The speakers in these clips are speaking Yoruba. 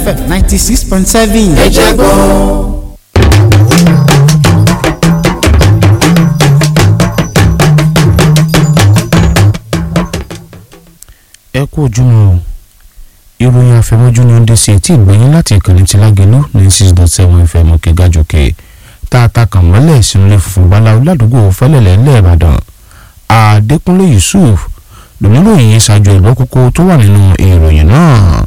fm ninety six point seven. ẹ jẹ́ gbọ́. ẹ kú ojúmọ́ o ìròyìn àfẹmọ́jú ni ó ń dé sí etí ìgbẹ̀yìn láti ìkànnì tí lágẹ̀lú ní six dot seven fm òkè gàjòkè tá a ta kàn mọ́lẹ̀ sínú ilé funfun báláwo ládùúgbò fẹ́lẹ̀lẹ́ lẹ́ẹ̀bàdàn àdékúnlé yusuf lòmíròyìn ṣáájú ẹ̀gbọ́n kókó tó wà nínú ìròyìn náà.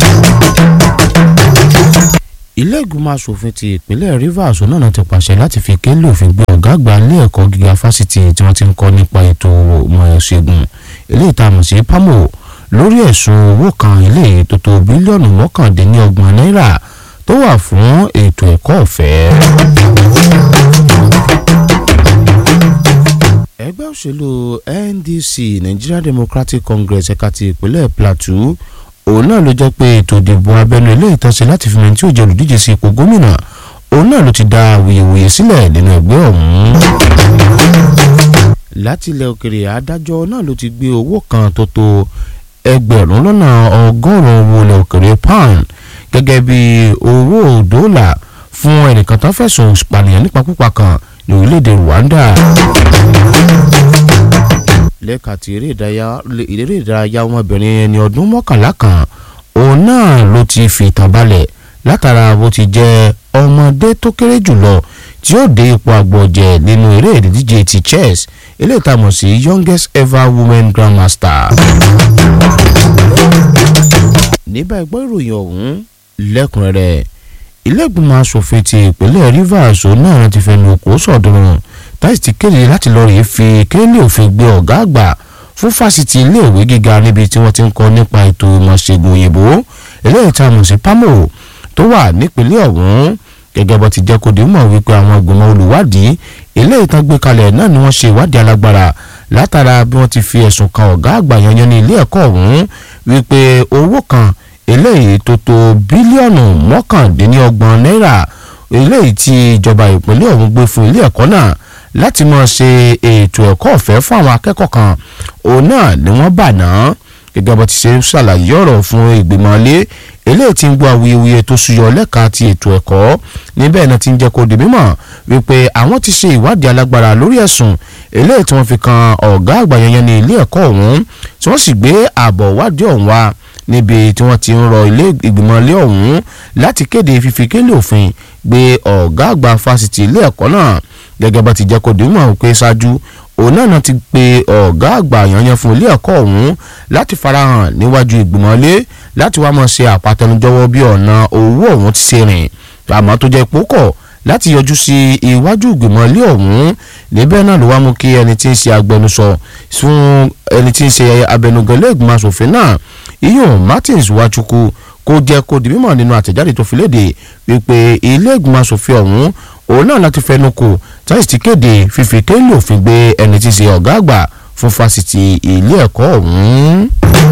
ilé ìgbìmọ̀ asòfin ti ìpínlẹ̀ rivers náà ti pàṣẹ láti fi kélé òfin gbé ọ̀gá àgbà ilé ẹ̀kọ́ gíga fásitì tí wọ́n ti ń kọ́ nípa ètò ọmọ ṣègùn eléyìí tá a mọ̀ sí pamo lórí ẹ̀sùn owó kan eléyìí tó tó bílíọ̀nù mọ́kàndínlọ́gbọ̀n náírà tó wà fún ètò ẹ̀kọ́ ọ̀fẹ́. ẹgbẹ́ òṣèlú ndc nigeria democratic congress ẹ̀ka ti ìpínlẹ̀ plateau òun náà ló jẹ́ pé ètò ìdìbò abẹ́nú ilé ìtọ́sí láti fi mẹ́tí òjò olùdíje sí ipò gómìnà òun náà ló ti da awuyewuye sílẹ̀ nínú ẹgbẹ́ ọ̀hún. láti ilẹ̀ òkèrè adájọ́ náà ló ti gbé owó kan tó tó ẹgbẹ̀rún lọ́nà ọgọ́rùn-ún owó ilẹ̀ òkèrè pound gẹ́gẹ́ bí owó dọ́là fún ẹnìkan tó fẹ̀sùn ìpànìyàn nípakúpa kan ní orílẹ̀-èdè rwanda lẹ́ka ti eré ìdárayá ọmọbìnrin ẹni ọdún mọ́kànlá kan òun náà ló ti fi ìtàn balẹ̀ látara bó ti jẹ́ ọmọdé tó kéré jùlọ tí ó dé ipò àgbọ̀jẹ̀ nínú eré ìdíje ti chess eléyìí tá a mọ̀ sí youngest ever women grandmaster. níbà ẹgbọ́n ìròyìn ọ̀hún lẹ́kùnrẹ́rẹ́ ilé-ìgbìmọ̀ asòfin ti ìpínlẹ̀ rivers náà ti fẹnu kò sọ̀dọ̀rùn táyì ti kéde láti lọ rèé fi kéèlì òfin gbé ọ̀gá àgbà fún fásitì iléèwé gíga níbi tí wọ́n ti ń kọ́ nípa ètò ìmọ̀ṣègùn òyìnbó eléyìí tá a mọ̀ sí pamo tó wà nípínlẹ̀ ọ̀hún gẹ́gẹ́ bó ti jẹ́ kó di mọ̀ wípé àwọn ìgbìmọ̀ olùwádìí eléyìí tán gbé kalẹ̀ náà ni wọ́n ṣe ìwádìí alágbára látara bí wọ́n ti fi ẹ̀sùn kan ọ̀gá àgbà yanyan ní ilé ẹ̀kọ́ ọ̀hún wípé owó kan eléyìí tó tó bílíọ̀nù mọ́kàndínlọ́gbọ̀n náírà eléyìí tí ìjọba ìpínlẹ̀ ọ̀hún gbé fún ilé ẹ̀kọ́ náà láti máa ṣe ètò ẹ̀kọ́ ọ̀fẹ́ fún àwọn akẹ́kọ̀ọ́ kan òun náà ni wọ́n bà náà gẹ́gẹ́ bó ti ṣe ṣàlàyé ọ̀rọ̀ fún ìgbìmọ̀ ilé eléyìí tí ń gbọ́ awuyewuye tó ṣúyọ lẹ́ka ti ètò ẹ̀kọ́ níbẹ̀ náà ti ń jẹ́ kó di mímọ̀ wípé àwọn ti ṣe ìwádìí alágbára lórí ẹ̀sùn eléyìí tí wọ́n fi kan ọ̀gá àgbà yẹn ní ilé ẹ̀kọ́ ọ̀hún tí wọ́n sì gbé àbọ̀ wádìí ọ̀hún wá níbi tí wọ́n ti ń rọ ilé ìgbìmọ̀ ilé ọ̀hún láti kéde fífi kélé òfin gbé ọ̀gá àgbà fásitì ilé ẹ̀kọ́ náà gẹ́gẹ́ bá ti jẹ́ kó dìímọ̀ pé ṣáájú òun náà ti pe ọ̀gá àgbà yanyan fún ilé ẹ̀kọ́ ọ̀hún láti farahàn níwájú ìgbìmọ̀ ilé láti wá mọ̀ ṣe àpàtẹnujọwọ́ bí ọ̀nà owó ọ̀hún ti ṣe rìn àmọ́ tó jẹ́ pókọ̀ láti yọjú sí iwájú ìgbìmọ̀ ilé ọ̀hún níbẹ̀ náà ló wá mú kí ẹni tí ń ṣe agbẹnusọ fún ẹni tí ń ṣe abẹnugan ilé ìgbìmọ̀ asòfin náà iyun martins wachukwu kó jẹ́ kó di mímọ̀ nínú àtẹ̀jáde tó fi léde wípé ilé ìgbìmọ̀ asòfin ọ̀hún òun náà láti fẹnu kò táyì ti kéde fífi kéèlì òfin gbé ẹni tí í ṣe ọ̀gá àgbà fún fásitì ilé ẹ̀kọ́ ọ̀hún.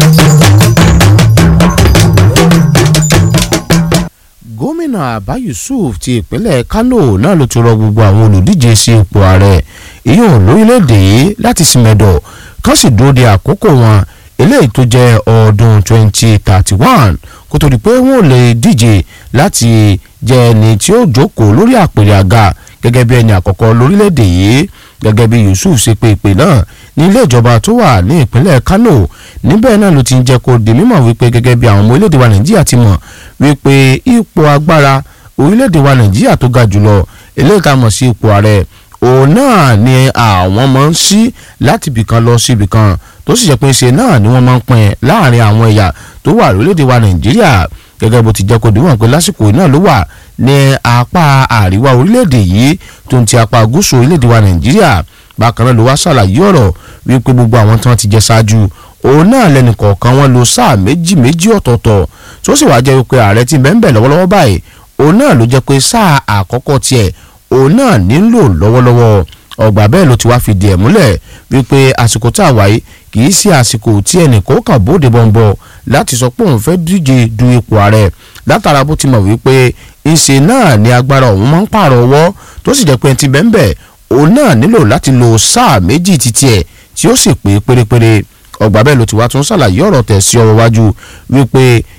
gómìnà abba yusuf ti ìpínlẹ̀ kano náà ló ti rọ gbogbo àwọn olùdíje sí ipò ààrẹ ìyóò lórílẹ̀‐èdè yìí láti sinmẹ̀dọ̀ kán sì dúró de àkókò wọn eléyìí tó jẹ́ ọdún 2031 kó tó di pé wọ́n lè díje láti jẹ́ ẹni tí ó jókòó lórí àpèrè àga gẹ́gẹ́ bí ẹni àkọ́kọ́ lórílẹ̀‐èdè yìí gẹ́gẹ́ bí yusuf ṣe pé ìpè náà ní ilé ìjọba tó wà ní ìpínlẹ̀ kano níbẹ̀ náà ló ti ń jẹ́ kó di mímọ̀ wípé gẹ́gẹ́ bí àwọn ọmọ orílẹ̀‐èdè wa nàìjíríà ti mọ̀ wípé ipò agbára orílẹ̀‐èdè wa nàìjíríà tó ga jùlọ eléyìí tá a mọ̀ sí ipò ààrẹ òun náà ni àwọn máa ń ṣí láti ibìkan lọ sí ibìkan tó sì jẹ́ pé ṣe náà ni wọ́n máa ń pín láàrin àwọn ẹ̀yà tó wà lórílẹ̀‐èdè wa nàìjíríà gẹ́gẹ́ bó ti jẹ́ kó dìwọ̀n pé lásìkò náà ló wà ní apá àríwá orílẹ̀‐èdè yìí tó ń ti apá gúúsù orílẹ̀‐èdè wa nàìjíríà bákan náà ló wá ṣàlàyé ọ̀rọ̀ wípé gbogbo àwọn tí wọ́n ti jẹ ṣáájú òun náà lẹ́nu kọ̀ọ̀kan wọn lo sáà méjì méjì ọ̀tọ̀ọ̀tọ̀ tó sì wáá jẹ́ wípé ààrẹ ti bẹ́ẹ̀ bẹ́ẹ̀ lọ́wọ́lọ́wọ́ báyìí òun náà ló jẹ́ pé sáà àkọ́kọ́ tiẹ̀ òun náà nílò lọ́wọ́lọ́wọ́ ọgbà bẹ́ẹ̀ ló ti wá fìdí ẹ̀ múlẹ̀ wípé àsìkò tá a wáyé kì í ṣe àsìkò tí ẹnìkan kàn bóde bọ̀ǹbọ̀ láti sọ pé òun fẹ́ díje du ipò ààrẹ látara bó ti mọ̀ wípé ìṣe náà ni agbára òun máa ń pààrọ̀ ọwọ́ tó sì jẹ́ pé ti bẹ́ẹ̀ bẹ́ẹ̀ òun náà nílò láti lo sáà méjì títí ẹ̀ tí ó sì pé pérépéré ọgbà bẹ́ẹ̀ ló ti wá tún ṣàlàyé ọ̀rọ̀ tẹ̀ sí ọwọ́ wájú wípé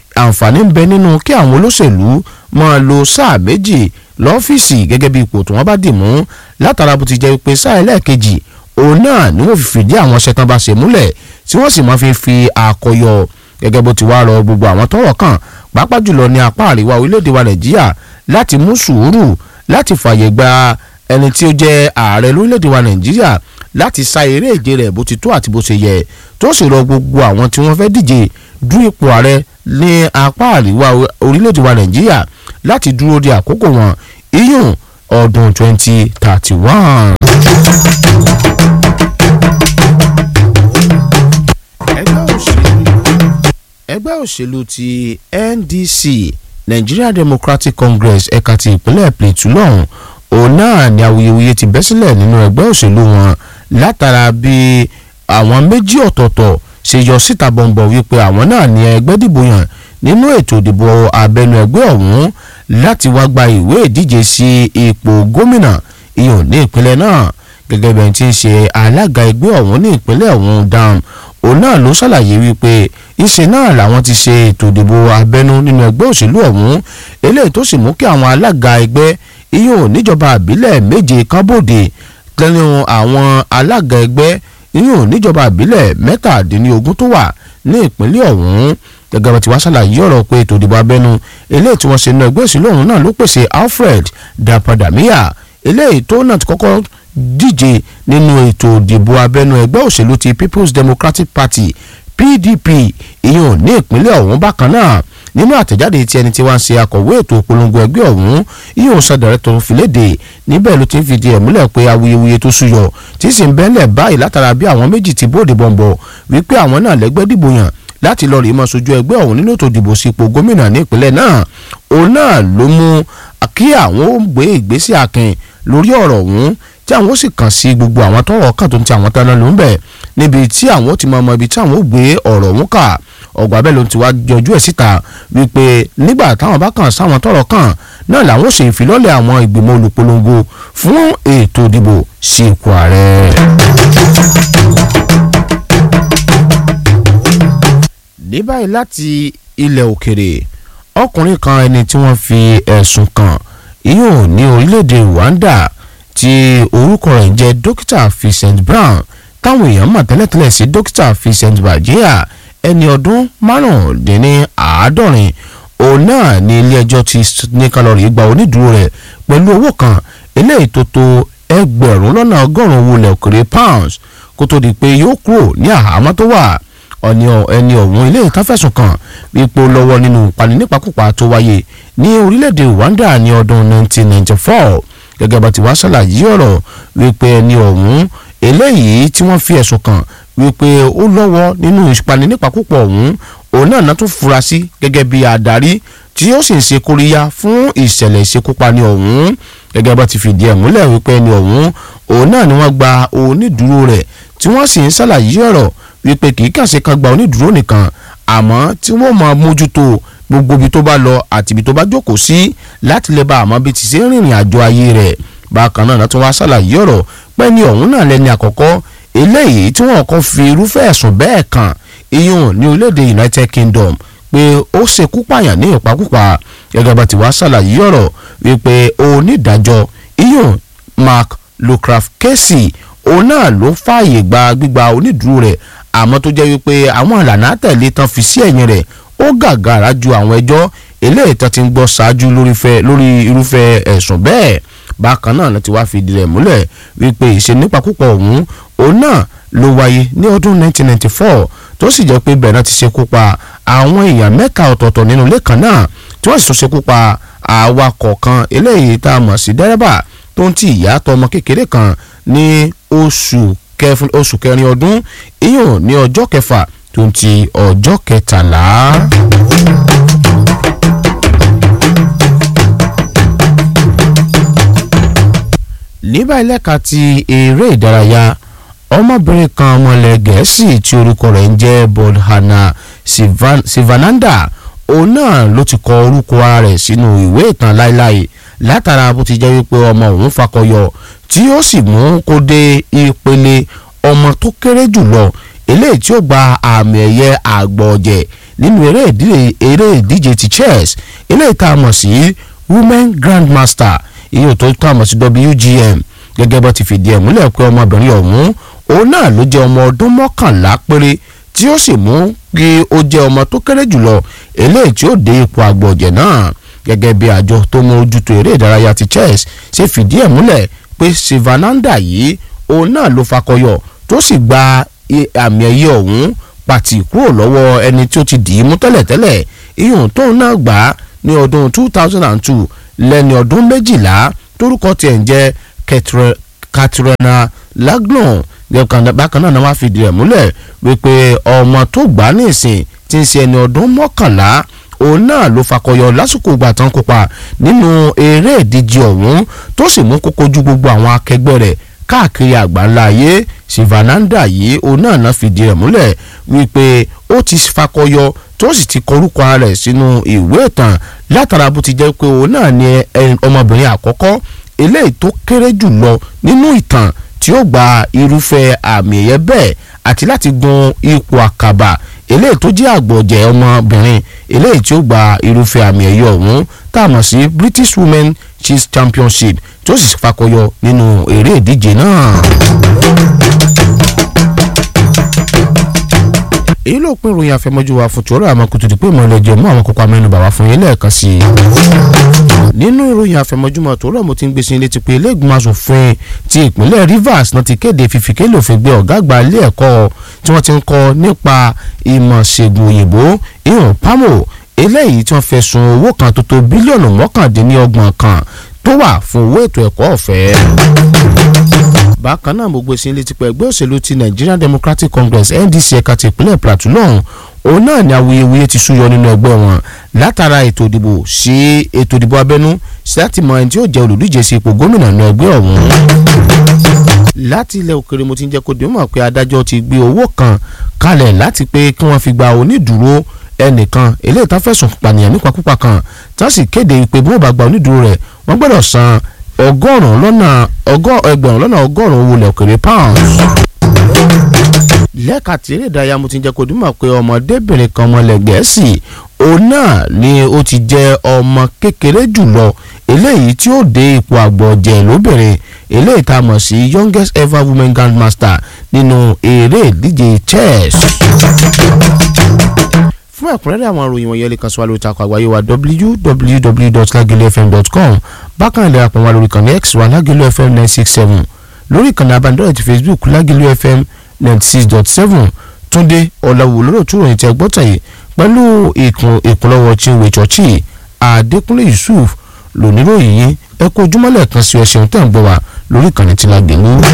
àǹfààní ń bẹ nínú kí àwọn olóṣèlú máa lo sáà méjì lọ́fíìsì gẹ́gẹ́ bí ipò tí wọ́n bá dì mú látara bó ti jẹ́ pé sáà ẹlẹ́ẹ̀kejì òun náà ni wọ́n fi fìdí àwọn ṣẹtàn bá ṣe múlẹ̀ tí wọ́n sì máa fi fi àkọyọ gẹ́gẹ́ bó ti wá rọ gbogbo àwọn tọ́rọ̀ kàn pàápàá jùlọ ní apá àríwá orílẹ̀-èdè wa nàìjíríà láti mú sùúrù láti fàyè gba ẹni tí ó jẹ́ ààrẹ lórílẹ̀-èdè wa nàìjíríà láti sa eré ìje rẹ̀ bó ti tó àti bó ṣe yẹ tó sì rọ gbogbo àwọn tí wọ́n fẹ́ díje du ipò ààrẹ ní apá àríwá orílẹ̀-èdè wa nàìjíríà láti dúró de àkókò wọn iyùn ọdún twenty thirty one. ẹgbẹ́ òṣèlú ti NDC Nigeria Democratic Congress ẹ̀ka ti ìpínlẹ̀ Plateau lọ́hùn òun náà ni awuyewuye ti bẹ́ sílẹ̀ nínú ẹgbẹ́ òṣèlú wọn látara bí àwọn méjì ọ̀tọ̀ọ̀tọ̀ ṣe yọ síta bọ̀m̀bọ̀ wípé àwọn náà ní ẹgbẹ́ dìbò yàn nínú ètò ìdìbò abẹ́nú ẹgbẹ́ ọ̀hún láti wá gba ìwé ìdíje sí ipò gómìnà ìyọ̀n ní ìpínlẹ̀ náà gẹ́gẹ́ bí ẹni tí ń ṣe alága ẹgbẹ́ ọ̀hún ní ìpínlẹ̀ ọ̀hún dam òun náà ló ṣàlàyé wípé ìṣe náà làwọn ti ṣe ètò ìdìbò abẹ́nú nínú ẹgbẹ́ òṣèlú ọ̀hún eléyìí tó sì mú kí àwọn alága ẹgbẹ́ ìyọ̀n níjọba àbílẹ̀ méje kan bòde lẹ́nu àwọn alága ẹgbẹ́ ìyọ̀n níjọba àbílẹ̀ mẹ́tàdínlógún tó wà ní ìpínlẹ̀ ọ̀hún gẹ́gẹ́ bá ti wá ṣàlàyé ọ̀rọ̀ pé ètò ìdìbò abẹ́nú eléyìí tí wọ́n ṣe nínú ẹgbẹ́ òṣèlú ọ̀hún náà ló pèsè Alfred Dapadamia eléyìí tó náà ti kọ́kọ́ díje nínú ètò ìdìbò abẹ́nú ẹgbẹ́ òṣèlú ti People's Democratic Party PDP ìyẹn ní ìpínlẹ̀ ọ̀hún bákan náà nínú àtẹ̀jáde tí ẹni tí wọ́n ń ṣe akọ̀wé ètò ìpolongo ẹgbẹ́ ọ̀hún ìyẹn ò sọdọ̀rẹ́ tó fi léde níbẹ̀ ló ti ń fìdí ẹ̀ múlẹ̀ pé awuyewuye tó súyọ tí sì ń bẹ́lẹ̀ báyìí látara bí àwọn méjì ti bóde bọ̀m̀bọ̀ wípé àwọn náà lẹ́gbẹ́ dìbò yàn láti lọ rí mọ́ sojú ẹgbẹ́ ọ̀hún nínú ètò ìdìbò sípò gómìnà ní ìpínlẹ̀ náà òun náà ló mú kí àwọn ó gbé ìgbésẹ̀ akin lórí ọ̀rọ̀ ọ̀hún tí àwọn ó sì kàn sí gbogbo àwọn tọ́rọ̀ kàn tó ń ti àwọn tán ló ń bẹ̀ níbi tí àwọn ó ti mọ ọmọ ibi tí àwọn ó gbé ọ̀rọ̀ ọ̀hún kà ọgbà bẹ́ẹ̀ ló ti wá yọjú ẹ̀ síta wípé nígbà táwọn bá kàn sáwọn tọ́rọ̀ kàn náà làwọn ó ṣe ìfilọ́lẹ̀ àwọn ìgbìmọ̀ olùpolongo fún ètò ìdìbò sí ipò ààrẹ. ní báyìí láti ilẹ̀ òkèrè ọkùnrin kan ẹni tí wọ́n fi ẹ̀sùn kàn yóò ní orílẹ̀-èdè Rwanda tí orúkọ rẹ̀ ń jẹ́ dókítà Vincent Brown táwọn èèyàn mọ̀ tẹ́lẹ̀tẹ́lẹ̀ sí dókítà Vincent Bajia ẹni ọdún márùndínláàádọ́rin òun náà ní ilé-ẹjọ́ ti ní kálọ̀rì gba onídùúró rẹ̀ pẹ̀lú owó kan eléyìí tó tó ẹgbẹ̀rún lọ́nà ọgọ́rùn-ún owó ilẹ̀ òkèrè pounds kó tó di pé yóò kúrò ní àhámọ́ tó wà ọ̀ni ẹni ọ̀hún ilé ìtafẹ̀sùn kan wípé ó lọ́wọ́ nínú ìpani nípakúpa tó wáyé ní orílẹ̀-èdè Rwanda ní ọdún 1994 gẹ́gẹ́ bá ti wá ṣàlàyé ọ̀rọ̀ wípé ẹni ọ̀hún eléyìí tí wọ́n fi ẹ̀sùn kàn wípé ó lọ́wọ́ nínú ìpani nípakúpa ọ̀hún òun náà náà tún fura sí gẹ́gẹ́ bí adarí tí ó sì ń ṣe kóríyá fún ìṣẹ̀lẹ̀ ìṣekúpani ọ̀hún gẹ́gẹ́ bá ti fìdí ẹ̀ múlẹ̀ wípé ẹni ọ̀hún òun náà ni wọ́n gba onídùúró rẹ̀ tí wọ́n sì ń ṣàlàyé ọ̀rọ̀ wípé kì í kàn ṣe kan gba onídùúró nìkan àmọ́ tí wọ́n máa mójútó gbogbo ibi tó bá lọ àti ibi tó bá jókòó sí láti lè bá àmọ́ bí ti ṣe ń rìnrìn àjò ayé rẹ̀ bákan náà tó wá ṣàlàyé ọ̀rọ̀ pé ní ọ̀hún náà lẹ́ni àkọ́kọ́ eléyìí tí wọ́n kọ́ fi irúfẹ́ ẹ̀sùn bẹ́ẹ̀ kàn iyùn ní orílẹ̀-èdè United Kingdom pé ó ṣekú pààyàn ní ìpakúpa gẹ́gẹ́ bá ti wá ṣàlàyé ọ̀rọ̀ wípé onídàájọ́ iyùn Mark Lucraft Casey òun náà ló fààyè gba gbígba onídùúró rẹ̀ àmọ́ tó jẹ́ wípé àwọn ìlànà àtẹ̀lé tán fi sí ẹ̀yìn rẹ̀ ó gàgàrà ju àwọn ẹjọ́ eléyìí tán ti ń gbọ́ ṣáájú lórí irúfẹ́ ẹ̀sùn bẹ́ẹ̀ bákan náà láti wá fìdí rẹ̀ múlẹ̀ wípé ìṣe nípakúpọ̀ ọ̀hún òun náà ló wáyé ní ọdún 1994 tó sì jẹ́ pé bẹ́ẹ̀ náà ti ṣekú pa àwọn èèyàn mẹ́ta ọ̀tọ̀ọ̀tọ̀ nínú ilé kan náà tí wọ́n sì tún ṣekú pa awakọ̀ kan eléyìí tá a mọ̀ sí dẹ́rẹ́bà tó ń ti ìyá tọmọ kékeré kan ní oṣù oṣù kẹrin ọdún ìyún ní ọjọ́ kẹfà tó ń ti ọjọ́ kẹtàlá. níbà ẹlẹ́ka ti eré ìdárayá ọmọbìnrin kan ọmọlẹ̀ gẹ̀ẹ́sì tí orúkọ rẹ̀ ń jẹ́ Bodhana Sivananda òun náà ló ti kọ orúkọ ara rẹ̀ sínú ìwé ìtàn láéláé látara bó ti jẹ́ wípé ọmọ òun fakọyọ tí ó sì mú kó dé ìpele ọmọ tó kéré jùlọ eléyìí tí ó gba àmì ẹ̀yẹ àgbọ̀jẹ̀ nínú eré ìdíje ti chess eléyìí tá a mọ̀ sí women grandmaster ìyẹn tó tá a mọ̀ sí WGM gẹ́gẹ́ bó ti fìdí ẹ̀ múlẹ̀ pé ọmọbìnrin ọ̀hún òun náà ló jẹ́ ọmọ ọdún mọ́kànlá péré tí ó sì mú kí ó jẹ́ ọmọ tó kéré jùlọ eléyìí tí ó dé ipò àgbọ̀jẹ̀ náà gẹ́gẹ́ bí àjọ tó mú ojútó eré ìdárayá ti chess ṣe fìdí ẹ̀ múlẹ̀ pé Sivananda yìí òun náà ló fakọyọ tó sì gba àmì ẹ̀yẹ ọ̀hún pàtì kúrò lọ́wọ́ ẹni tí ó ti dì í mú tẹ́lẹ̀tẹ́lẹ̀ iyùn tóun náà gbà á ní ọdún 2002 lẹ́ni ọdún méjìlá torúkọ tiẹ̀ ń jẹ́ Katrina Laglon bákan náà wá fìdí ẹ̀ múlẹ̀ wípé ọmọ tó gbà á nísìn tí ń ṣe ẹni ọdún mọ́kànlá òun náà ló fakọyọ lásìkò ìgbà tán kópa nínú eré ìdíje ọ̀hún tó sì mú kókó ju gbogbo àwọn akẹgbẹ́ rẹ̀ káàkiri àgbáńlá ayé Sivananda yìí òun náà náà fìdí ẹ̀ múlẹ̀ wípé ó ti fakọyọ tó sì ti kọrúkọ rẹ̀ sínú ìwé ìtàn látara bó ti jẹ́ pé òun náà ni ọmọbìnrin àkọ́kọ́ eléyìí tó kéré jù lọ nínú ìtàn tí ó gba irúfẹ́ àmì ẹ̀yẹ bẹ́ẹ̀ àti láti gun ipò àkàbà eléyìí tó jẹ́ àgbọ̀jẹ̀ ọmọbìnrin eléyìí tí ó gba irúfẹ́ àmì ẹ̀yẹ ọ̀hún tá a mọ̀ sí British Women Chess Championship tó sì fakọyọ nínú eré ìdíje náà. èyí ló pín ìròyìn àfẹmọ́jú wa fún tòrò àmọ́ kùtùtù pé mo lè jẹ mú àwọn kókó amẹ́nubà wá fún yín lẹ́ẹ̀kan sí i. nínú ìròyìn àfẹmọ́júmọ́ tòrò mo ti ń gbé sí ilé ti pé ilé ìgbìmọ̀ asòfin ti ìpínlẹ̀ Rivers náà ti kéde fífi kélé òfin gbé ọ̀gá àgbà ilé ẹ̀kọ́ tí wọ́n ti ń kọ́ nípa ìmọ̀ ṣègùn òyìnbó ìhùn pamo eléyìí tí wọ́n fẹ̀sùn owó kan tó tó bílíọ̀nù mọ́kàndínlọ́gbọ̀n kan tó wà fún owó ètò ẹ̀kọ́ ọ̀fẹ́ bákan náà mo gbé sí létí pé ẹgbẹ́ òṣèlú ti Nigerian Democratic Congress NDC ẹ̀ka ti ìpínlẹ̀ Plateau náà òun náà ni awuyewuye ti súyọ nínú ẹgbẹ́ wọn látara ètò ìdìbò sí ètò ìdìbò abẹ́nú sí láti mọ ẹni tí ó jẹ́ olùdíje sí ipò gómìnà nínú ẹgbẹ́ ọ̀hún. láti ilẹ̀ òkèrè mo ti ń jẹ́ kó dìímọ̀ pé adájọ́ ti gbé owó kan kalẹ̀ láti pé kí wọ́n fi gba onídùúró ẹnìkan eléyìí tá fẹ̀sùn pànìyàn nípakúpa kan tí wọ́n sì kéde pé bí wọ́n bá gba onídùúró rẹ̀ wọ́n gbọ́dọ̀ san ọgọ́rùn-ún lọ́nà ẹgbẹ̀rún lọ́nà ọgọ́rùn-ún owó ilẹ̀ òkèrè pounds. lẹ́ka tí eré ìdárayá mo ti jẹ́ kó dùn mọ̀ pé ọmọdébìnrin kan ọmọlẹ̀ gẹ̀ẹ́sì òun náà ni ó ti jẹ́ ọmọ kékeré jùlọ eléyìí tí ó dé ipò àgbọ̀jẹ̀ lóbìnrin eléyìí tá a mọ̀ sí youngest ever women grandmaster nínú eré ìdíje chess fún ẹ̀kúnrẹ́rẹ́ àwọn ìròyìn wọ̀nyẹn lè kàn sí wa lórí ìtàkùn àgbáyé wa www.lagelofm.com bákan ilẹ̀ àpò wa lórí ìkànnì x wa lagelu fm nine six seven lórí ìkànnì abánidọ́rẹ̀ ti facebook lagelu fm ninety six dot seven túndé ọ̀làwò lórí òtún ìròyìn tí ẹ gbọ́tàn yìí pẹ̀lú ìkúnlọ́wọ́ chinwe chọ́ọ̀chì àdékúnlé yusuf lóníròyìn yìí ẹ kó ojúmọ́lẹ̀ kan sí ẹ̀sìn tẹ̀ ń gbọ́ wa lórí ìkànnì tí lágbèlú.